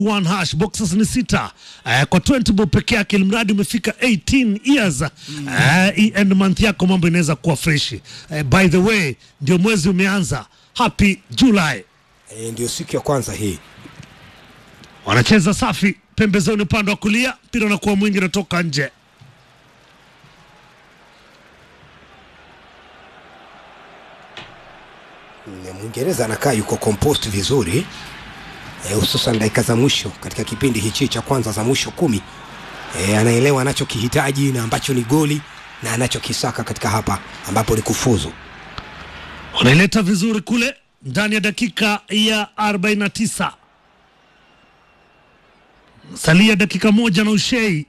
one hash boxes ni sita uh, kwa 20 bob peke yake, ilimradi umefika 18 years uh, end month yako mambo inaweza kuwa fresh. Uh, by the way ndio mwezi umeanza, happy July. E, ndio siku ya kwanza hii. Wanacheza safi pembezoni, upande wa kulia, mpira unakuwa mwingi, unatoka nje. Mm, Mwingereza anakaa yuko compost vizuri eh, hususan dakika za mwisho katika kipindi hichi cha kwanza za mwisho kumi. E, anaelewa anachokihitaji na ambacho ni goli na anachokisaka katika hapa ambapo ni kufuzu. Wanaileta vizuri kule ndani ya dakika ya 49 salia dakika moja na ushei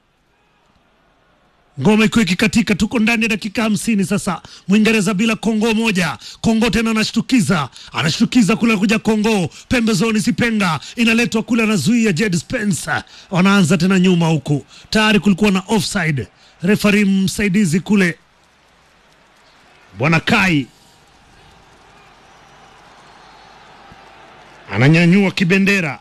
ngoma ikiwa ikikatika, tuko ndani ya dakika hamsini sasa. Mwingereza bila Kongo moja, Kongo tena anashtukiza, anashtukiza kule, kuja Kongo pembezoni, Sipenga inaletwa kule, anazuia Jed Spencer, wanaanza tena nyuma huku, tayari kulikuwa na offside. Refari msaidizi kule bwana Kai ananyanyua kibendera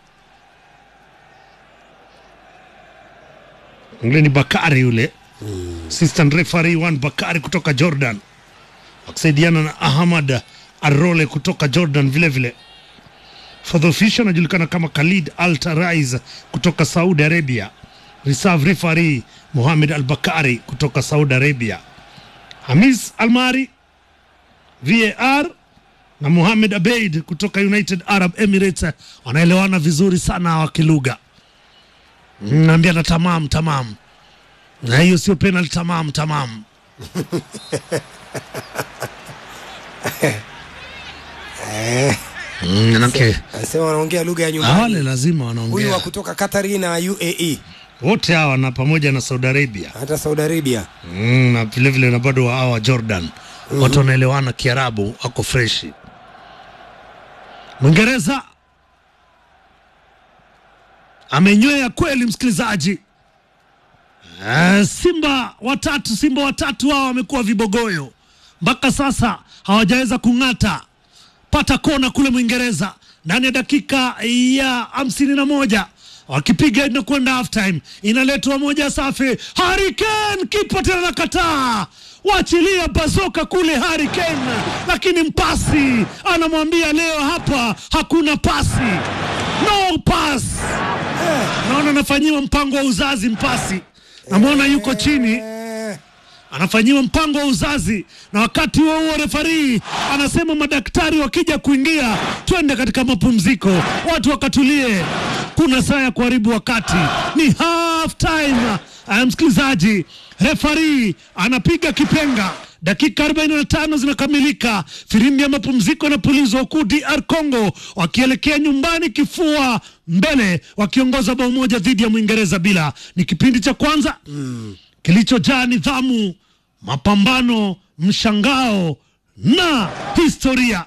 yule ni Bakari yule assistant referee one Bakari kutoka Jordan akisaidiana na Ahmad Arole kutoka Jordan vile vile. For the official anajulikana kama Khalid Al Tarais kutoka Saudi Arabia. Reserve referee Mohamed Al Bakari kutoka Saudi Arabia. Hamis Almari VAR na Mohamed Abeid kutoka United Arab Emirates wanaelewana vizuri sana wakilugha naambia na tamam tamam, na hiyo sio penalty tamam tamam. Eh, Mm, manake anasema wanaongea lugha ya wale nyumbani. lazima Huyu wa wanaongea kutoka Katari na UAE wote hawa na pamoja na Saudi Arabia hata Saudi Arabia. mm, na vile vile na bado wa hawa Jordan watu wanaelewana Kiarabu, ako freshi. Mwingereza amenywea kweli, msikilizaji. Eh, Simba watatu, Simba watatu hao wamekuwa vibogoyo mpaka sasa, hawajaweza kung'ata pata kona kule Mwingereza ndani ya dakika ya hamsini na moja wakipiga inakwenda half time, inaletwa moja safi. Harry Kane kipa tena nakataa, wachilia bazoka kule Harry Kane, lakini mpasi anamwambia leo hapa hakuna pasi, no pass. Naona anafanyiwa mpango wa uzazi mpasi, namwona yuko chini Eh, anafanyiwa mpango wa uzazi, na wakati huo huo refarii anasema madaktari wakija kuingia, twende katika mapumziko, watu wakatulie, kuna saa ya kuharibu wakati, ni half time. Aya, msikilizaji, refarii anapiga kipenga dakika 45 zinakamilika, firimbi ya mapumziko inapulizwa huku DR Congo wakielekea nyumbani kifua mbele, wakiongoza bao moja dhidi ya Mwingereza bila. Ni kipindi cha kwanza kilichojaa nidhamu, mapambano, mshangao na historia.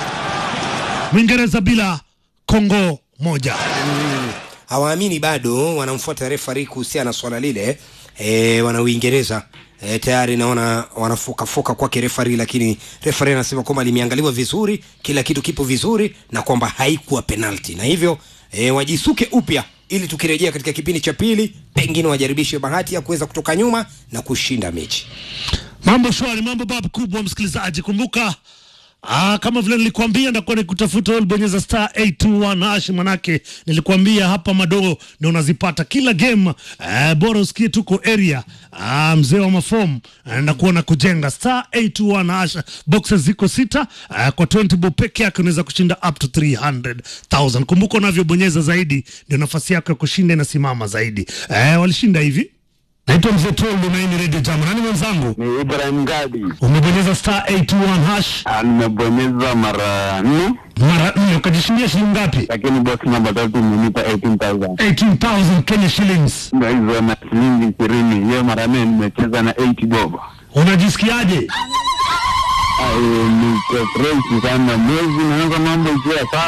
Mwingereza bila, Kongo moja. hawaamini bado, wanamfuata refari kuhusiana na swala lile. E, wana Uingereza e, tayari naona wanafokafoka kwake refari, lakini refari anasema kwamba limeangaliwa vizuri, kila kitu kipo vizuri na kwamba haikuwa penalti, na hivyo e, wajisuke upya ili tukirejea katika kipindi cha pili pengine wajaribishe bahati ya kuweza kutoka nyuma na kushinda mechi. Mambo shwari, mambo babu kubwa, msikilizaji. Kumbuka Aa, kama vile nilikuambia ndakuwa nikutafuta wewe, bonyeza star 821 hash, manake nilikuambia hapa madoo ndio unazipata kila game. Eh, bora usikie tuko area. Ah, mzee wa mafom ndakuwa na kujenga star 821 hash, boxes ziko sita. Ah, kwa 20 bob peke yake unaweza kushinda up to 300,000. Kumbuka unavyobonyeza zaidi ndio nafasi yako ya kushinda inasimama zaidi. Eh, walishinda hivi. Naitwa Mzee Toldo na hii ni Radio Jam. Nani mwenzangu? Ni Ibrahim Gadi. Umebonyeza star 821 hash Ah, Nimebonyeza mara nne, mara nne ukajishindia shilingi ngapi? lakini box namba tatu imenipa 18,000 18,000 Kenya shillings. ndio hizo na shilingi ishirini. Hiyo mara nne nimecheza na 80 bob. Unajisikiaje? Ah, eh, Niko fresh sana, mwezi naanza mambo ikiwa sawa.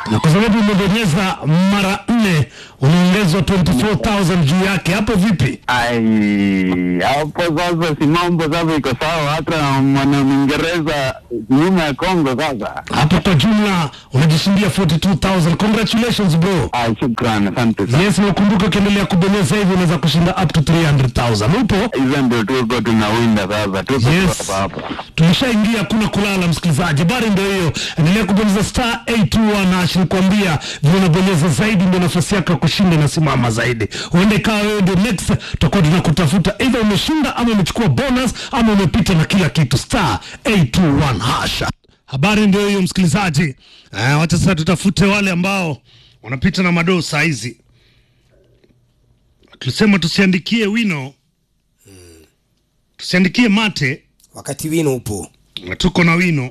na kwa sababu umebonyeza mara nne unaongezwa 24000 juu yake. Hapo vipi? Ai, hapo sasa si mambo sasa iko sawa, hata mwana Mwingereza nyuma ya Kongo sasa. Hapo kwa jumla unajishindia 42000 Congratulations bro. Ai, shukran, asante sana. Yes, na ukumbuke ukiendelea kubonyeza hivi unaweza kushinda up to 300000 Upo? Hizo ndio tuko tunawinda sasa, tuko Yes. hapa hapa. Tumeshaingia, kuna kulala msikilizaji. Habari ndio hiyo, endelea kubonyeza star 821 hash. Nikwambia vile unabonyeza zaidi ndio nafasi yako ya kushinda inasimama zaidi. Huenda ikawa wewe ndio next, tutakuwa tunakutafuta either umeshinda ama umechukua bonus ama umepita na kila kitu. Star 821 hash. Habari ndio hiyo msikilizaji. Eh, wacha sasa tutafute wale ambao wanapita na madoo saa hizi. Tulisema tusiandikie wino, tusiandikie mate wakati wino upo na tuko na wino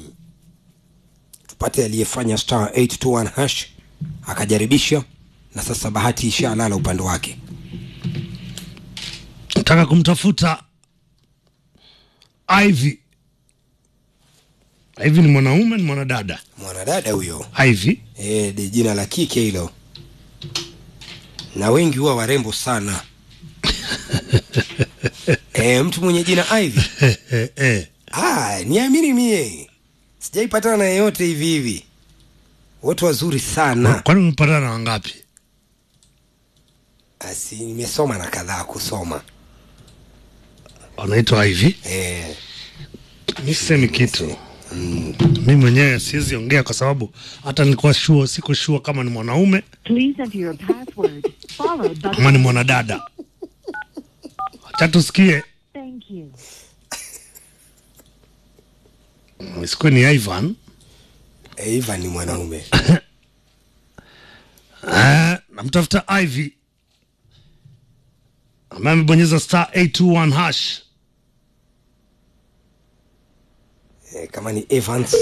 tupate aliyefanya star 821 hash akajaribisha na sasa bahati ishalala upande wake nataka kumtafuta Ivy. Ivy ni mwanaume ni mwanadada? mwanadada huyo Ivy e, de jina la kike hilo na wengi huwa warembo sana e, mtu mwenye jina Ivy eh, eh. ah, niamini mie sijaipatana na yeyote hivi hivi wote wazuri sana Kwani umepatana na wangapi? asi nimesoma na kadhaa kusoma Wanaitwa Ivy. e, Mi sisemi kitu mi mwenyewe siwezi ongea kwa sababu hata nilikuwa sure, siko sure kama ni mwanaume Please enter your password followed by ama ni mwanadada. Acha tusikie, thank you. isikuwe ni Ivan. e, Ivan ni mwanaume Eh, namtafuta Ivy ambaye amebonyeza star 821 hash. e, kama ni Evans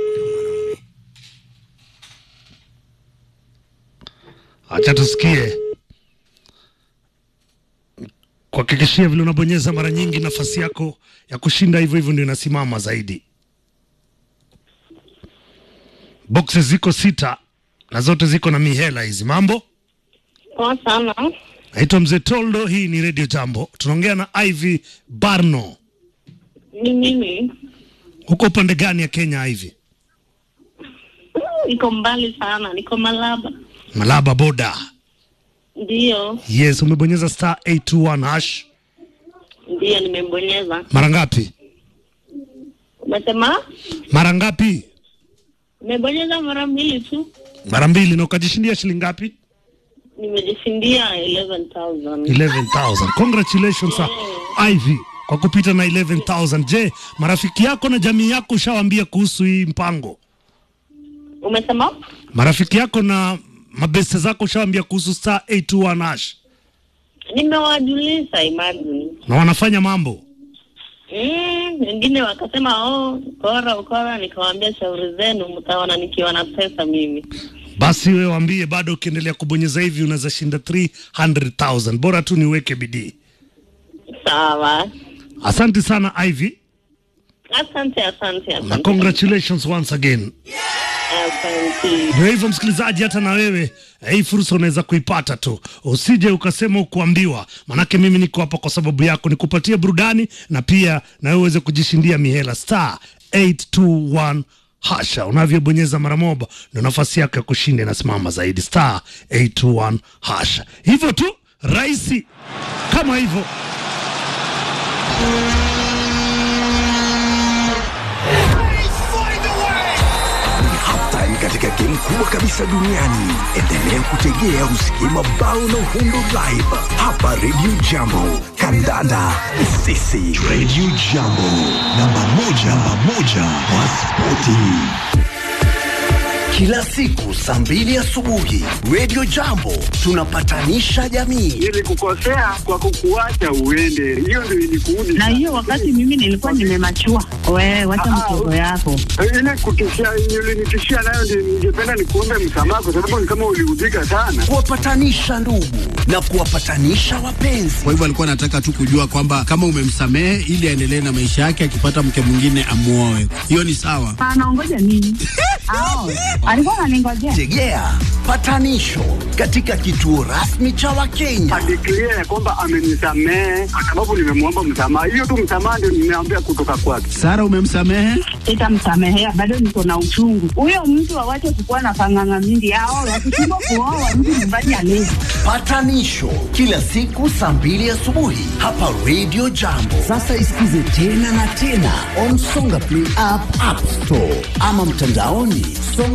Acha tusikie, kuhakikishia vile unabonyeza mara nyingi, nafasi yako ya kushinda hivyo hivyo ndio inasimama zaidi. Boxes ziko sita na zote ziko na mihela hizi. Mambo, Poa sana. naitwa Mzee Toldo, hii ni Radio Jambo, tunaongea na Ivy Barno. Ni mimi. Huko upande gani ya Kenya, Ivy? Niko mbali sana, niko Malaba. Malaba boda. Ndiyo, Yes, umebonyeza star 821 hash ndiyo nimembonyeza. mara ngapi? Umesema Mara ngapi? nimebonyeza mara mbili tu, Mara mbili, na ukajishindia shilingi ngapi? nimejishindia 11,000. 11,000. Congratulations sir. Ivy kwa kupita na 11,000. Je, marafiki yako na jamii yako ushawaambia kuhusu hii mpango? Umesema Marafiki yako na mabeste zako ushawaambia kuhusu star 821 hash nimewajulisha, imagine. na wanafanya mambo? Mm, wengine wakasema oh, ukora ukora, nikawaambia shauri zenu, mtaona nikiwa na pesa mimi. Basi wewe waambie, bado ukiendelea kubonyeza hivi unaweza shinda 300,000. Bora tu niweke bidii. Sawa, Asante sana Ivy asante, asante, na asante, congratulations once again. asante. Ndio hivyo msikilizaji, hata na wewe eh, hii fursa unaweza kuipata tu, usije ukasema ukuambiwa. Manake mimi niko hapa kwa sababu yako, nikupatie burudani na pia na wewe uweze kujishindia mihela. Star 821 hasha, unavyobonyeza mara moja ndio nafasi yako ya kushinda inasimama zaidi. Star 821 hasha, hivyo tu rahisi kama hivyo. halftime katika game kubwa kabisa duniani. Endelea kutegea usikie mabao na uhundo live hapa Radio Jambo. Kandanda ni sisi. Radio Jambo, namba moja, namba moja wa spoti. Kila siku saa mbili asubuhi Radio Jambo tunapatanisha jamii. Nilikukosea kwa kukuacha uende, hiyo ndio ilikuudi. Na hiyo wakati mimi nilikuwa nimemachua. Wewe wacha mtoto yako. ile kutishia ulinitishia nayo ndio ningependa nikuombe msamaha, kwa sababu ni kama uliudhika sana. kuwapatanisha ndugu na kuwapatanisha wapenzi. Kwa hivyo alikuwa anataka tu kujua kwamba kama umemsamehe ili aendelee na maisha yake, akipata mke mwingine amuoe. Hiyo ni sawa. Anaongoja nini? Ao. alikuwa ananingojea. Tegea patanisho katika kituo rasmi cha Wakenya. Adeklia ya kwamba amenisamehe kwa sababu nimemwomba msamaha. Hiyo tu msamaha ndio nimeambia kutoka kwake. Sara, umemsamehe? Sitamsamehea, bado niko na uchungu. Huyo mtu awache kukuwa na panganga mingi yao, wakishindwa kuoa mtu nyumbani alezi. Patanisho kila siku saa mbili asubuhi hapa Radio Jambo. Sasa isikize tena na tena on Songa Play app, App Store ama mtandaoni songa